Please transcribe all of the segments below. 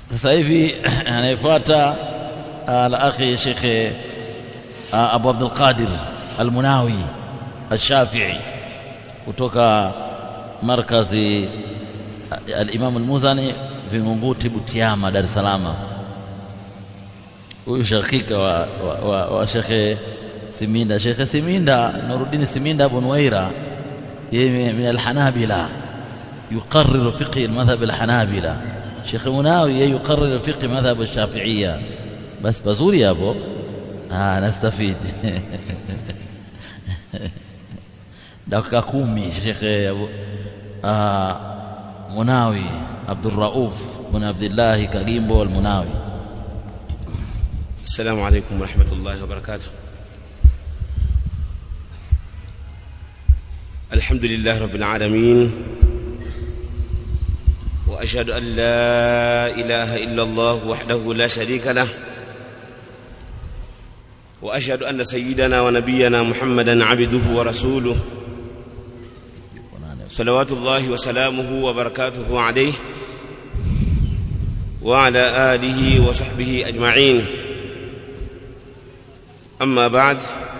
sasa hivi anayefuata al-akhi Sheikh Abu Abdul Qadir Al-Munawi Al-Shafi'i kutoka markazi al-Imam Al-Muzani Vingunguti Butiama Dar es Salaam huyu shakika wa, wa, wa, wa Sheikh Siminda Sheikh Siminda Nuruddin Siminda Abu Nuwaira yeye min al-Hanabila يقرر فقه المذهب الحنابلة شيخ مناوي يقرر فقه مذهب الشافعية بس بزوري يا ابو آه نستفيد dakika kumi shekhe abu ah, munawi abdurrauf bin abdillahi kagimbo almunawi السلام عليكم ورحمة الله وبركاته الحمد لله رب العالمين وأشهد أن لا إله إلا الله وحده لا شريك له وأشهد أن سيدنا ونبينا محمدا عبده ورسوله صلوات الله وسلامه وبركاته عليه وعلى آله وصحبه أجمعين أما بعد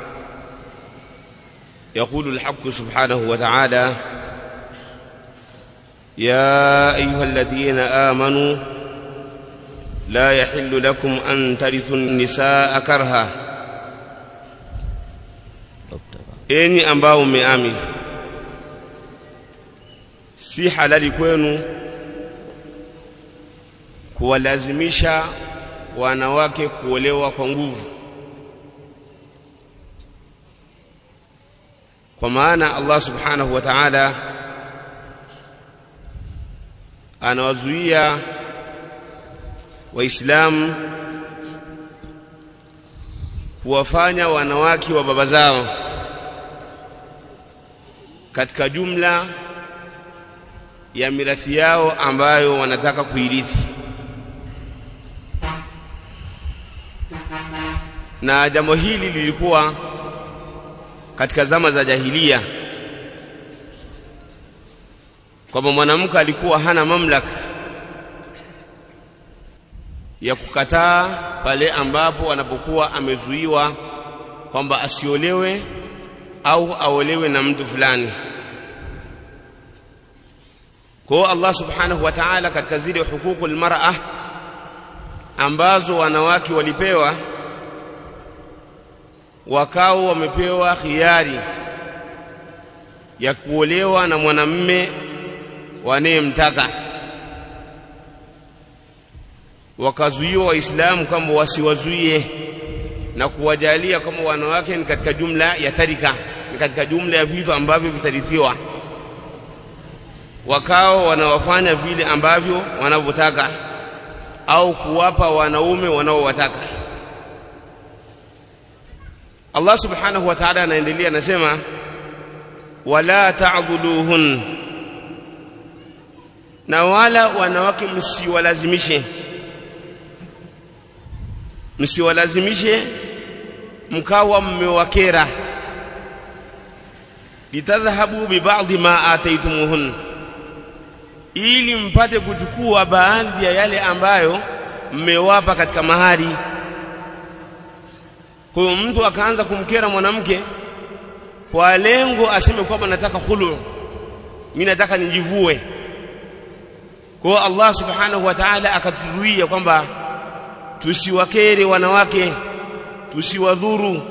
يقول الحق سبحانه وتعالى يا أيها الذين آمنوا لا يحل لكم أن ترثوا النساء كرها enyi ambao mmeamini si halali kwenu kuwalazimisha wanawake kuolewa kwa nguvu kwa maana Allah subhanahu wa ta'ala anawazuia waislamu kuwafanya wanawake wa baba zao katika jumla ya mirathi yao ambayo wanataka kuirithi na jambo hili lilikuwa katika zama za jahilia kwamba mwanamke alikuwa hana mamlaka ya kukataa pale ambapo anapokuwa amezuiwa kwamba asiolewe au aolewe na mtu fulani kwa hiyo Allah subhanahu wa ta'ala katika zile hukuku almar'a ambazo wanawake walipewa wakao wamepewa khiari ya kuolewa na mwanamme wanayemtaka wakazuiwa waislamu kwamba wasiwazuie na kuwajalia kama wanawake ni katika jumla ya tarika ni katika jumla ya vitu ambavyo vitarithiwa wakao wanawafanya vile ambavyo wanavyotaka au kuwapa wanaume wanaowataka Allah subhanahu wa ta'ala anaendelea anasema wala ta'dhuluhun na wala wanawake msiwalazimishe msiwalazimishe mkawa mmewakera litadhhabu bibadhi ma ataitumuhun ili mpate kuchukua baadhi ya yale ambayo mmewapa katika mahari kwa hiyo mtu akaanza kumkera mwanamke kwa lengo aseme kwamba nataka khulu mimi nataka nijivue kwa hiyo Allah subhanahu wa ta'ala akatuzuia kwamba tusiwakere wanawake tusiwadhuru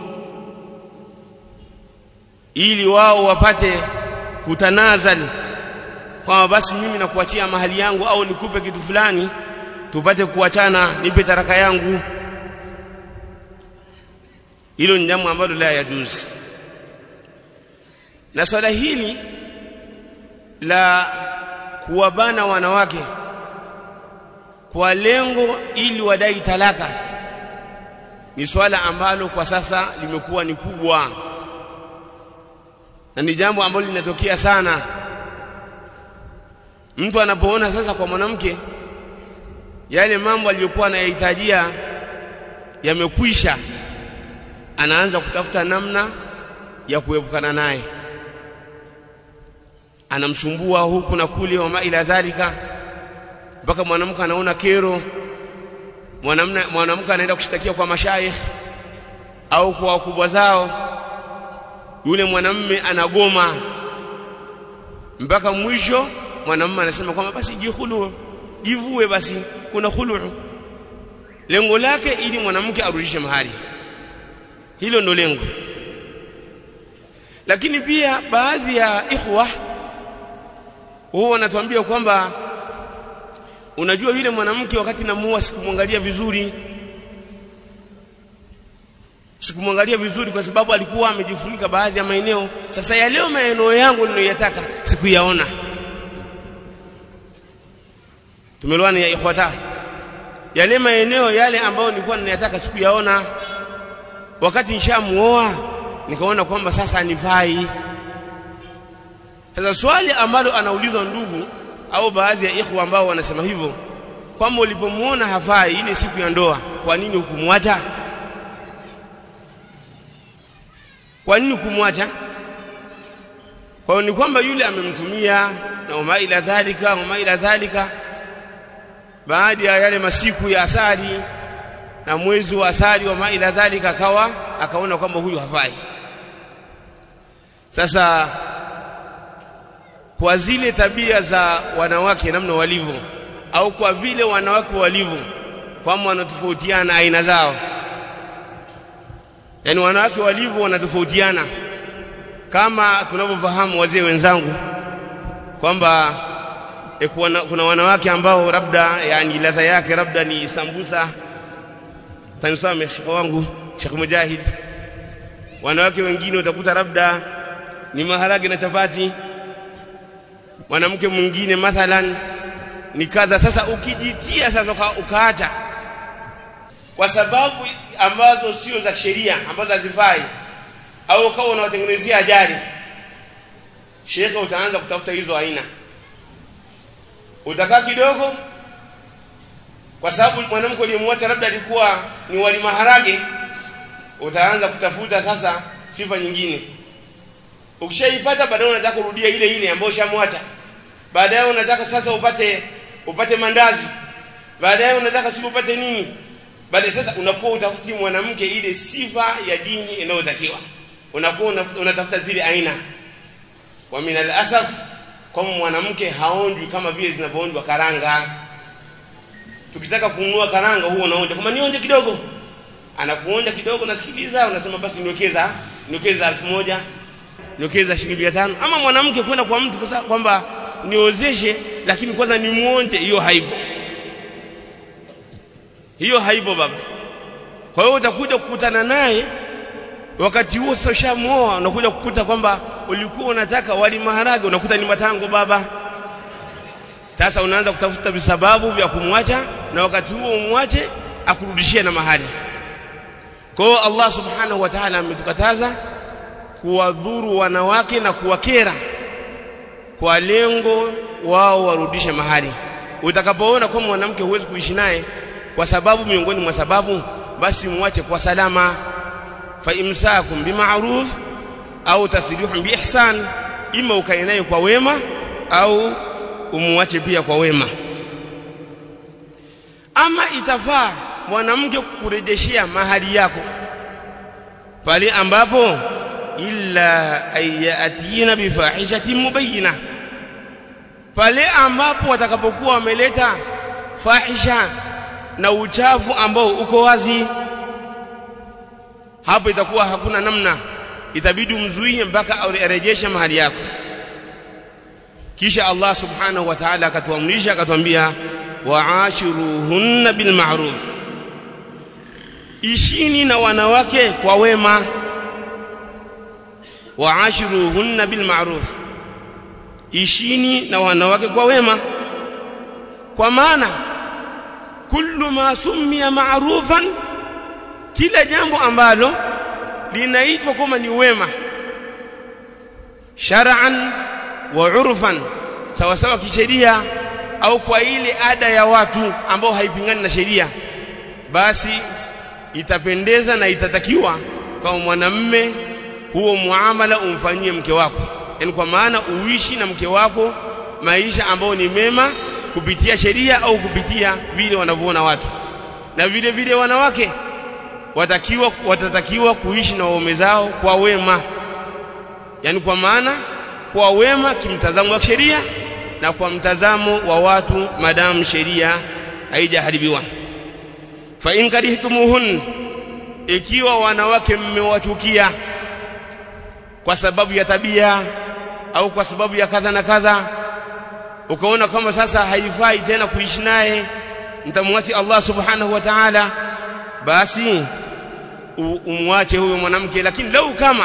ili wao wapate kutanazali kwamba basi mimi nakuachia mahali yangu au nikupe kitu fulani tupate kuachana nipe taraka yangu hilo ni jambo ambalo la yajuzi na swala hili la kuwabana wanawake kwa lengo ili wadai talaka ni swala ambalo kwa sasa limekuwa ni kubwa na ni jambo ambalo linatokea sana mtu anapoona sasa kwa mwanamke yale mambo aliyokuwa anayahitajia yamekwisha anaanza kutafuta namna ya kuepukana naye anamsumbua huku na kule wama ila dhalika mpaka mwanamke anaona kero mwanamke anaenda kushtakia kwa mashaikh au kwa wakubwa zao yule mwanamme anagoma mpaka mwisho mwanamume anasema kwamba basi jihulu jivue basi kuna khulu lengo lake ili mwanamke arudishe mahari hilo ndo lengo lakini pia baadhi ya ikhwa wao wanatuambia kwamba unajua yule mwanamke wakati namuoa sikumwangalia vizuri sikumwangalia vizuri kwa sababu alikuwa amejifunika baadhi ya maeneo sasa ya leo maeneo yangu niliyoyataka sikuyaona tumeelewana ya ikhwata yale maeneo yale ambayo nilikuwa ninayataka sikuyaona wakati nishamuoa nikaona kwamba sasa nifai sasa swali ambalo anaulizwa ndugu au baadhi ya ikhwa ambao wanasema hivyo kwamba ulipomuona hafai ile siku ya ndoa kwa nini hukumwacha kwa nini kumwacha kwa hiyo ni kwamba yule amemtumia na wama ila dhalika wama ila dhalika baada ya yale masiku ya asali na mwezi wa asali wama ila dhalika akawa akaona kwamba huyu hafai sasa kwa zile tabia za wanawake namna walivyo au kwa vile wanawake walivyo kwamba wanatofautiana aina zao yani wanawake walivyo wanatofautiana kama tunavyofahamu wazee wenzangu kwamba e, kuna, kuna wanawake ambao labda yani ladha yake labda ni sambusa tanisame shekhe wangu Sheikh Mujahid wanawake wengine utakuta labda ni maharage na chapati mwanamke mwingine mathalan ni kadha sasa ukijitia sasa uka, ukaacha kwa sababu ambazo sio za sheria ambazo hazifai au ukawa unawatengenezea ajali shekhe utaanza kutafuta hizo aina utakaa kidogo kwa sababu mwanamke uliyemwacha labda alikuwa ni wali maharage utaanza kutafuta sasa sifa nyingine ukishaipata baadaye unataka kurudia ile ile ambayo ushamwacha baadaye unataka sasa upate upate mandazi baadaye unataka si upate nini baadaye sasa unakuwa utafuti mwanamke ile sifa ya dini inayotakiwa unakuwa unatafuta zile aina wa min alasaf kama mwanamke haonjwi kama vile zinavyoonjwa karanga tukitaka kununua karanga huo unaonja kama nionje kidogo anakuonja kidogo nasikiliza unasema basi niwekeza niwekeza elfu moja niwekeza shilingi mia tano ama mwanamke kwenda kwa mtu kwamba niozeshe lakini kwanza nimuonje hiyo haipo hiyo haipo baba kwa hiyo utakuja kukutana naye wakati huo sasa ushamuoa unakuja kukuta kwamba ulikuwa unataka wali maharage unakuta ni matango baba sasa unaanza kutafuta visababu vya kumwacha na wakati huo umwache akurudishie na mahali kwa hiyo Allah subhanahu wa ta'ala ametukataza kuwadhuru wanawake na kuwakera kwa lengo wao warudishe mahali utakapoona kwamba mwanamke huwezi kuishi naye kwa sababu miongoni mwa sababu basi muache kwa salama fa imsakum bima'ruf au tasrihun biihsan ima ukae naye kwa wema au umuache pia kwa wema ama itafaa mwanamke kurejeshia mahali yako pale ambapo illa ayatina bifahishatin mubayyina pale ambapo watakapokuwa wameleta fahisha na uchafu ambao uko wazi hapo itakuwa hakuna namna itabidi umzuie mpaka arejeshe mahali yako kisha Allah subhanahu wa ta'ala akatuamrisha akatuambia wa'ashiruhunna bil ma'ruf ishini na wanawake kwa wema wa'ashiruhunna bil ma'ruf ishini na wanawake kwa wema kwa maana kullu ma summiya ma'rufan kila jambo ambalo linaitwa kama ni wema shar'an wa urfan sawa sawa kisheria au kwa ile ada ya watu ambao haipingani na sheria basi itapendeza na itatakiwa kama mwanamme huo muamala umfanyie mke wako yani kwa maana uishi na mke wako maisha ambayo ni mema kupitia sheria au kupitia vile wanavyoona watu na vile vile wanawake watakiwa watatakiwa kuishi na waume zao kwa wema yani kwa maana kwa wema kimtazamo wa sheria na kwa mtazamo wa watu madamu sheria haijaharibiwa fa in karihtumuhun ikiwa wanawake mmewachukia kwa sababu ya tabia au kwa sababu ya kadha na kadha ukaona kama sasa haifai tena kuishi naye mtamwasi Allah subhanahu wa ta'ala basi umwache huyo mwanamke lakini lau kama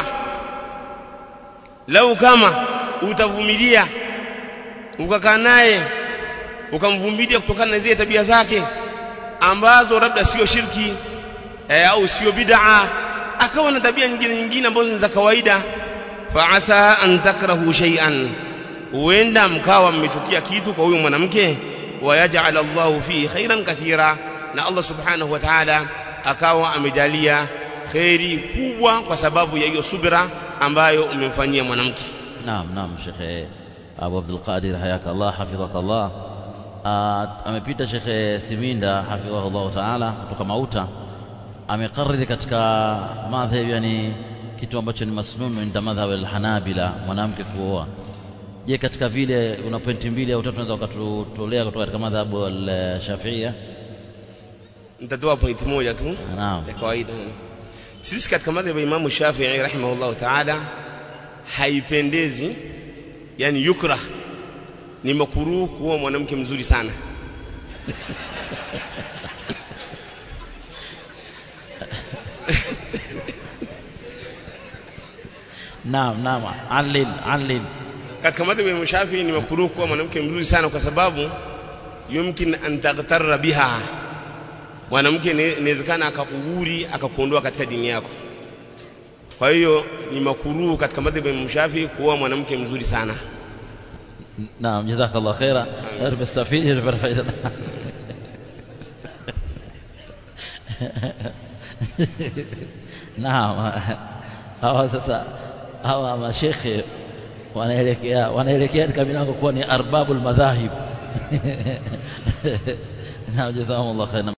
lau kama utavumilia ukakaa naye ukamvumilia kutokana na zile tabia zake ambazo labda sio shirki e, au sio bid'a akawa na tabia nyingine nyingine ambazo ni za kawaida fa asa an takrahu shay'an huenda mkawa mmechukia kitu kwa huyo mwanamke wayaj'al Allahu fihi khairan kathira na Allah subhanahu wa ta'ala akawa amejalia khairi kubwa kwa sababu ya hiyo subira ambayo umemfanyia mwanamke naam naam shekhe Abu Abdul Qadir hayaka Allah hafidhaka Allah amepita shekhe Siminda hafidhahu ta'ala kutoka Mauta amekariri katika madhhabi yani kitu ambacho ni masnunu inda madhhab al-Hanabila mwanamke kuoa je katika vile una pointi mbili au tatu unaweza ukatutolea kutoka katika madhhabu al-Shafi'ia nitatoa pointi moja tu naam ya kawaida sisi katika madhhabu ya Imam Shafi'i rahimahullah ta'ala haipendezi yani yukrah ni makruh kuoa mwanamke mzuri sana naam naam alil alil katika madhhabu ya Shafi'i ni makruh kuoa mwanamke mzuri sana kwa sababu yumkin an taghtarra biha mwanamke inawezekana akakughuri akakuondoa katika dini yako kwa hiyo ni makruh katika madhhabu ya Shafi'i kuoa mwanamke mzuri sana naam jazakallah khaira tumestafidi tumepata faida naam hawa sasa hawa mashekhe wanaelekea wanaelekea katika milango kuwa ni arbabul madhahib na jazakumullah khairan